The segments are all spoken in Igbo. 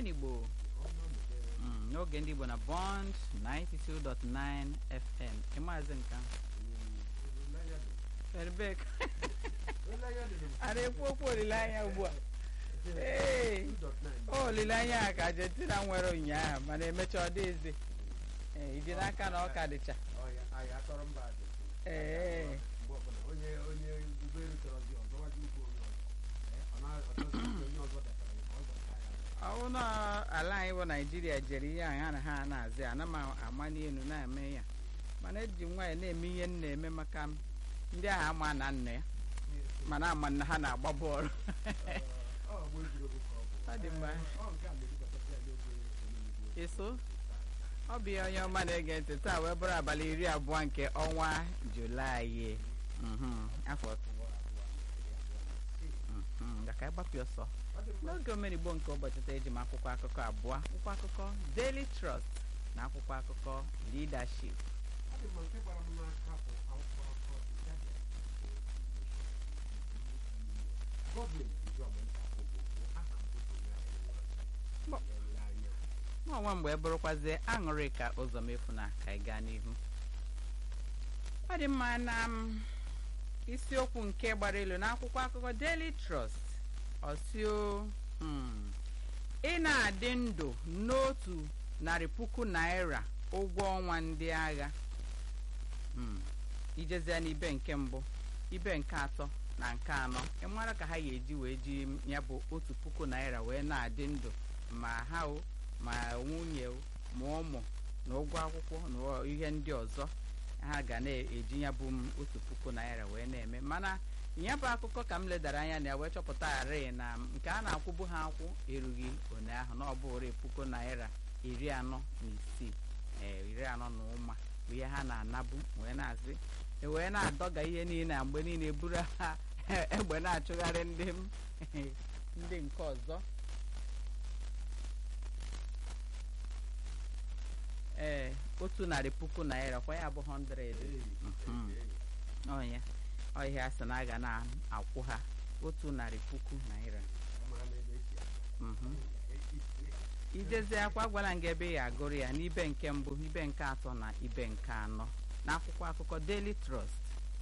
omenigbo Mm, n'oge ndị igbo na bond 92.9 fm ịmaazị nka ferbek a na-ekwu okwu olileanya ugbu a ee olileanya a ka argentina nwere ụnyaahụ mana emecha ọ dịzi ee iji n'aka na ọ ka dịcha ee ọwụ na ala anyị bụ naijiria jere ihe anyị na ha na-azị ana m ama n'elu na-eme ya mana eji m nwaanyị na-eme ihe m na-eme maka m ndị ahụ ama na nna ya mana ama na ha na-agba bọọlụ ọ dị mma eso ọ bụ ihe onye ọma na-ege ntị taa wee bụrụ abalị iri abụọ nke ọnwa julaị mhm, afọ mhm, ka anyị gbapụ ọsọ n'oge omenigbo nke ụbọchị taa eji m akwụkwọ akụkọ abụọ akwụkwọ akụkọ Daily Trust na akwụkwọ akụkọ Leadership nwa nwa mgbe bụrụkwazie aṅụrị ka ụzọ mefu na ka anyị gaa n'ihu ọ dị mma na m isiokwu nke gbara elu n'akwụkwọ akụkọ Daily Trust ọsio hmm, ị na-adị ndụ n'otu narị puku naira ụgwọ ọnwa ndị agha hmm, ijezie n'ibe nke mbụ ibe nke atọ na nke anọ ị mara ka ha ga-eji wee ji ya bụ otu puku naira wee na-adị ndụ ma ha o ma nwunye o ma ụmụ na ụgwọ akwụkwọ na ihe ndị ọzọ ha ga na-eji ya bụ m otu puku naira wee na-eme mana ya bụ akụkọ ka m ledara anya na ya wee chọpụtagharị na nke a na-akwụbu ha akwụ erughị ụnyaahụ na ọ bụrụ puku naira iri anọ na isii ee iri anọ na ụma bụ ihe ha na-anabu wee na-asị wee na-adọga ihe niile na mgbe niile buru ha egbe na-achụgharị ndị m ndị nke ọzọ ee otu narị puku naira kwa ya bụ 100 ọnya ọhịa sị na a ga na-akwụ ha otu narị puku naira ijezi akwa gwara nga ebe ya agụrụ ya n'ibe nke mbụ ibe nke atọ na ibe nke anọ n'akwụkwọ akụkọ Daily Trust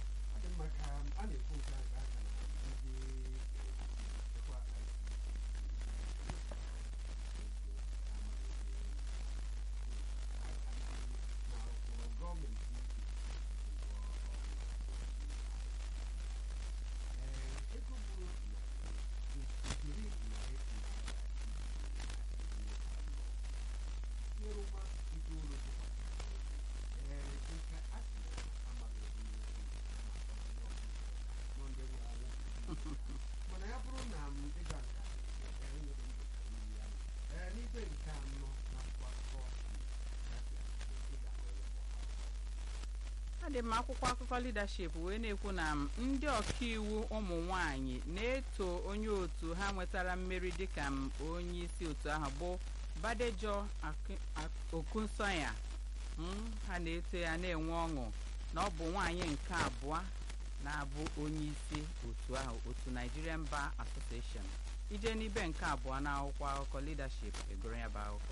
adị m akwụkwọ akụkọ leadership wee na-ekwu na ndị ọkaiwu ụmụ nwanyị na-eto onye otu ha nwetara mmeri dịka onye isi otu ahụ bụ Badejo Okunsoya ha na-eto ya na-enwe ọṅụ na ọ bụ nwaanyị nke abụọ na-abụ onye isi otu ahụ otu Nigerian Bar Association ije n'ibe nke abụọ na akwụkwọ akụkọ leadership egoro ya bụ akụkọ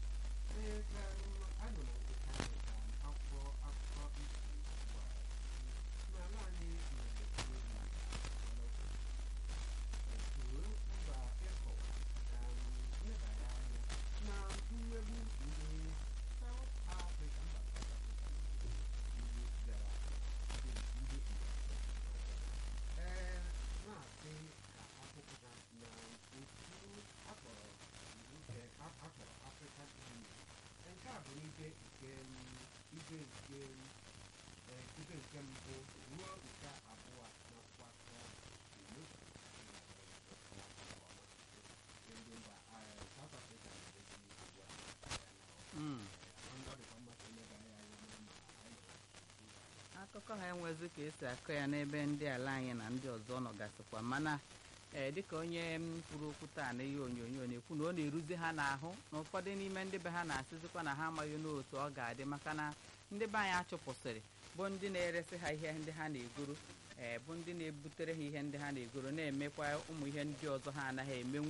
akụkọ ha enwezi ka esi akọ ya n'ebe ndị ala anyị na ndị ọzọ nọgasịkwa mana ee dịka onye m kwuru okwu taa na ihe onyonyo na-ekwu na ọ na-eruzi ha n'ahụ na ụfọdụ n'ime ndị be ha na-asịzikwa na ha amaghị n'otu ọ ga-adị maka na ndị be anyị achụpụsịrị bụ ndị na-eresi ha ihe ndị ha na-egoro ee bụ ndị na-ebutere ha ihe ndị ha na-egoro na-emekwa ụmụ ihe ndị ọzọ ha anaghị emenwu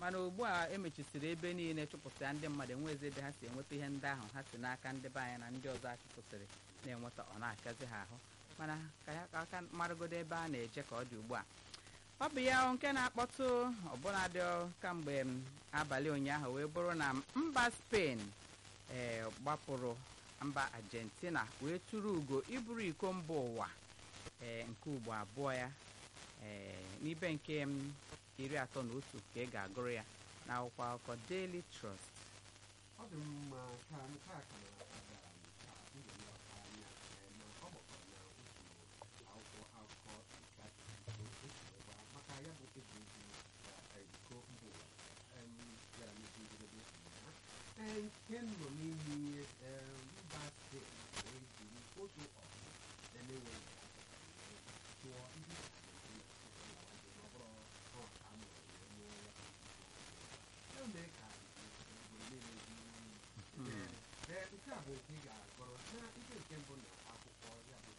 mana ugbu a emechisiri ebe niile chụpụta ndị mmadụ enwezi ebe ha si enweta ihe ndị ahụ ha si n'aka ndị be anyị na ndị ọzọ achụpụsịrị na-enweta ọ na-akazi ha ahụ mana ka ya ka aka maragodo ebe a na-eje ka ọ dị ugbu a ọ bụ ya nke na-akpọtụ ọbụnadị kamgbe m abalị ụnyaahụ wee bụrụ na mba Spain ee gbapụrụ mba Argentina wee tụrụ ugo iburu iko mba ụwa ee nke ugbo abụọ ya ee n'ibe nke m iri atọ na otu ka ị ga-agụrụ ya n'akwụkwọ akụkọ Daily Trust ọ dị mma ka nke a ka na-aga ka ngele ọha anya ee, na ọ gbakọrọ na usoro akwụkwọ akụkọ nke iko esiweba maka ya bụ egwuregwu ka iko mba ụwa em, bịara n'isi njedebe ụnyaahụ. Ee, nke nọ n'ime ihe em, mba Spain wee jiri otu ọgụ na-enweghị tụọ ndị Argentina site na nwanne ma ọ bụrụ ọ ka a mụrụ wee mụọ ya bụ iko. Ya mee ka obodo niile dị ee ee, nke a bụ nke ị ga-agụrụ na ihe nke mbụ na akwụkwọ ya bụ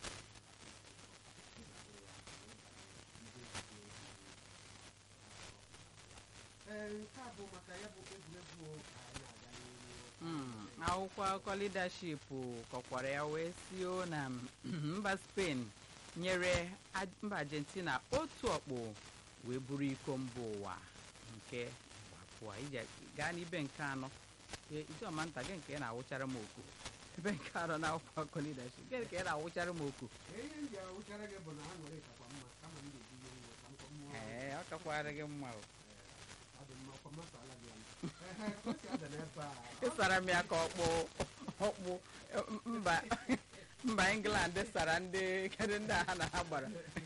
ee nke a bụ maka ya bụ egwuregwu anyị aga n'ihu Mm, akwụkwọ akụkọ leadership kọkwara ya wee sio na mba Spain nyere Aj- mba Argentina otu ọkpụ wee buru iko mba ụwa nke gbapụa ije gaa n'ibe nke anọ Ee, ijeọma nta gị nke ị na-awụchara m oku ebe nke anọ na akwụkwọ akụkọ leadership gị ka ị na-awụchara m oku Ee, ihe m ji awụchara gị bụ na ha nwere kakwa mma kama m ga-eji ihe nwe ka m kọ mmụọ ee ọ kakwara gị mma o ọ dị mma ọkwa mmasị ala gị anya Ehe, ka o si ada n'ebe a ị sara m ya ka ọkpụ ọkpụ eh, mba mba England sara ndị kedu ndị a ha na ha gbara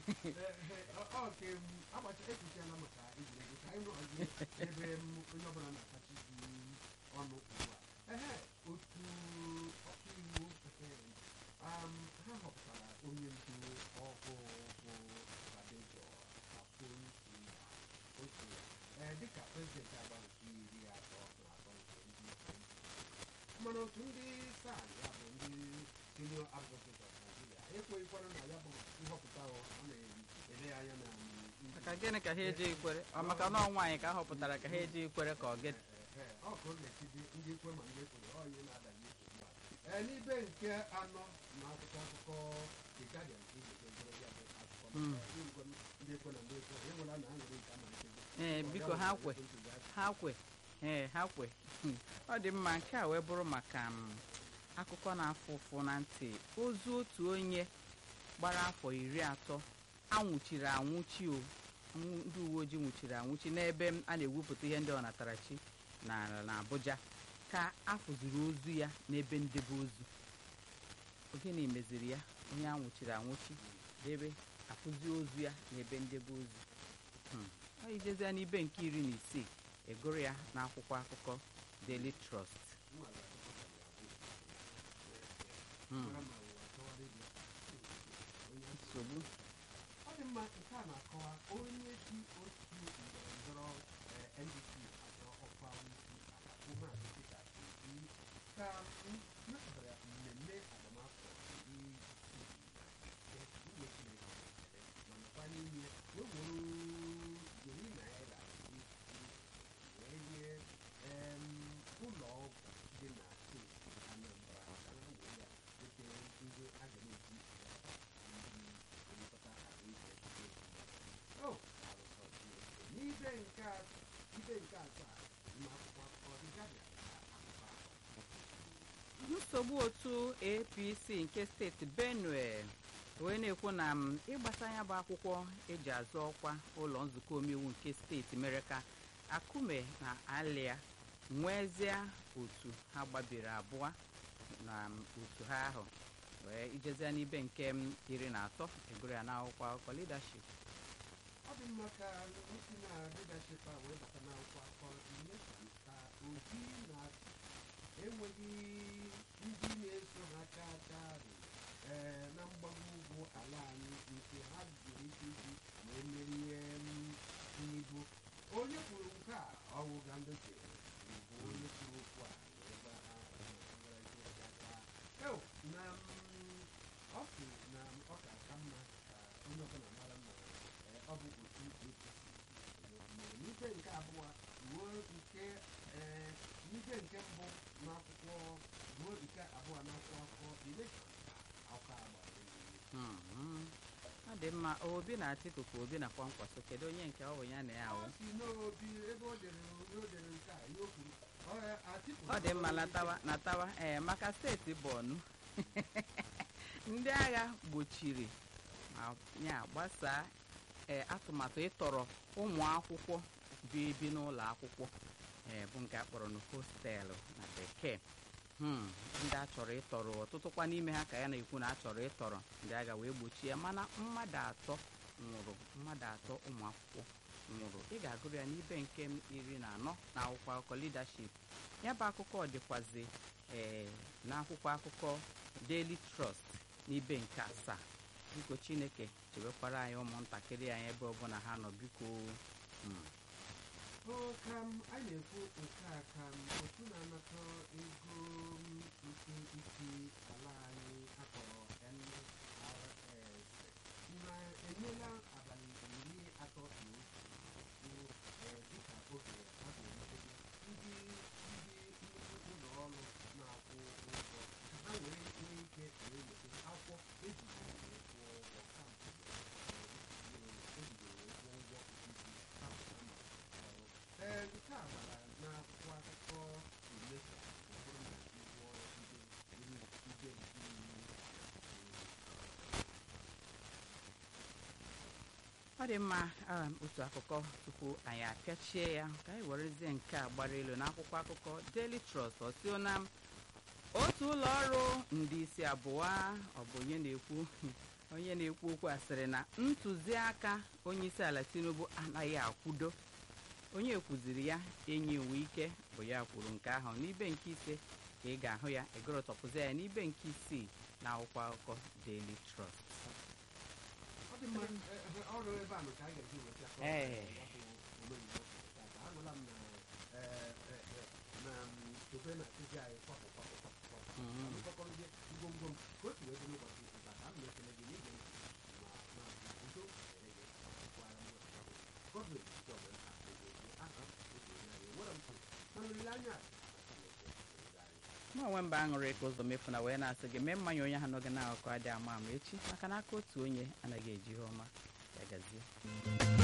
oke agbacha ekwuchiela maka egwuregwu ka anyị nọzi ebe m onye ọbụla na-akachi gị ọnụ ugbu a ehe otu ọkaiwu um, ha họpụtara onye ndu ọhụụ bụ Badejo Afonso otu ee dịka prezidenti agba nke iri atọ na atọ nke ndị mana otu ndị SAN ya bụ ndị senior advocate of Nigeria ekweghịkwara na ya bụ nhọpụta ahụ ọ na-ele anya na ndị- maka gịnị ka ha eji ikwere ọ maka na ọnwa anyị ka a họpụtara ka ha eji ikwere ka ọ gịnị Ee, ọ ka ọ na-esi dị ndị ekwe ma ndị ekwere ọ ihe na-adaghị nsogbu a ee n'ibe nke anọ na akwụkwọ akụkọ The Guardian ka ị ga-edebere ya bụ akụkọ Mm. maka igwe ndị ekwe na ndị ekwe e nwere na aṅụrị nke amalitego ee biko ha kwe ha kwe ee ha kwe Hmm. ọ dị mma nke a wee bụrụ maka m, akụkọ na-afụ ụfụ na ntị ozu otu onye gbara afọ iri atọ anwụchiri anwụchi o Anwụ- ndị uwe ojii nwụchiri anwụchi n'ebe m a na-ewepụta ihe ndị ọnatarachi na na Abuja ka afụziri ozu ya n'ebe ndebe ozu ogene meziri ya onye anwụchiri anwụchi debe afụzi ozu ya n'ebe ndebe ozu Hmm. ọ ijezie n'ibe nke iri na isii egụrụ ya n'akwụkwọ akụkọ Daily Trust Hmm. nsogbu ọ dị mma nke a na-akọwa onye si otu ndọrọndọrọ eh, NDC azọ ọkwa onyeisi ala bụ maazị Peter Obi ka m mepụtara mmemme agbamakwụkwọ ndị Igbo Chineke ma nọkwa n'ime wee were iri naira iri wee nye em, ụlọ ọgwụ dị na steeti Anambra ka ha wee ya wetere ndị a ga na-eji elekọta ahụike o arụsọ Chineke n'ibe nke a- ibe nke asaa ma akwụkwọ akụkọ dị Guardian ka akụkọ ahụ nsogbu otu APC nke steeti Benue wee na-ekwu na m ịgbasa ya bụ akwụkwọ eji azụ ọkwa ụlọ nzukọ omeiwu nke steeti mere ka Akume na Alia nwezie otu ha gbabiri abụọ na m, otu ha ahụ wee ijezie n'ibe nke m iri na atọ egoro ya n'akwụkwọ akụkọ leadership ọ dị mma ka isi na leadership a wee bata n'akwụkwọ akụkọ ime ka obi na enweghị ndị na-eso ha chaa chaa rị ee na mgbago ugwu ala anyị nke ha jiri ike iji wee merie m, Tinubu onye kwuru nke a ọwụ Gandoche bụ onye kwuru okwu a wee gwa ha na ha gwara ike chaa chaa Eo, na m, ọ sị na ọ ga-aka mma ka onye ọbụla mara na ee, ọ bụ otu APC mere n'ibe nke abụọ dị mma obi na atiku ka obi na kwankwaso kedu onye nke ọ bụ ya na ya ọ awụ si n'obi ebe o dere onye o dere nke a ihe o kwuru ọ ya Atiku ọ dị mma natawa natawa ee maka steeti bọọnụ ndị agha gbochiri ma ya gbasaa ee atụmatụ ịtọrọ ụmụ akwụkwọ bi ebi n'ụlọ akwụkwọ ee bụ nke a kpọrọ na hostelụ na bekee Hmm, ndị a chọrọ ịtọrọ ọtụtụkwa n'ime ha ka ya na-ekwu na a chọrọ ịtọrọ ndị agha wee gbochie ya mana mmadụ atọ nwụrụ mmadụ atọ ụmụ akwụkwọ nwụrụ ị ga-agụrụ ya n'ibe nke m iri na anọ na akwụkwọ akụkọ leadership ya bụ akụkọ dịkwazi ee n'akwụkwọ akụkọ Daily Trust n'ibe nke asaa biko Chineke chebekwara anyị ụmụntakịrị anyị ebe ọbụla ha nọ biko Hmm. o ka m a na-ekwu nke a ka m otu na-anata ego m nke isi ala anyị akpọrọ NRS na-enyela abalị iri atọ na otu eh, dịka oge a ga-emebe ndị ndị nnukwu ụlọ ọrụ na-akwụ ụgwọ ka ha were nwee ike wee weta akwụkwọ ejiri wee kwụọ ụgwọ kamgbe ejiri wee kwụọ ụgwọ isi ha pụta ma ọrụ ee nke a gbara n'akwụkwọ akụkọ Ilesha ụfọdụ na ụgwọ ndị ndị ndị ọ dị mma um, otu akụkọ tupu anyị apịachie ya ka anyị werezie nke a gbara elu n'akwụkwọ akụkọ Daily Trust ọsio na otu ụlọ ọrụ ndị isi abụọ ọ bụ onye na-ekwu onye na-ekwu okwu a sịrị na ntụziaka onye isi ala Tinubu anaghị akwudo onye kwuziri ya enyi iwu ike bụ ya kwuru nke ahụ n'ibe nke ise ka ị ga-ahụ ya egorotọpụzi ya n'ibe nke isii na akwụkwọ akụkọ Daily Trust ọ dị mma eh, eh, ọrụ ebe a nọ ka a ga-eji weta ka ọ Ee. ya bụ omenigbo tata anụla m na eh, eh, eh, na mm, tobe na akụzi anyị kwapụ kwapụ kwapụ kwapụ Mhm. mkpọkọrọzie ngwongwo m ka otu wee dị n'ụbọchị nke taa ka m na-ekele gị n'ige ntị ma na udo dịrị gị akwụkwara m Godwin Chioma nka na-eji aha otu onye anyị nwere m kwuru na olileanya a na Chineke ga anyị mụ onwe mba aṅụrị ka ụzọ mefu na wee na-asị gị mee mmanya onye ahụ n'oge na-akụkọ adị ama ama echi maka na aka otu onye anaghị eji ihe ọma ya gazie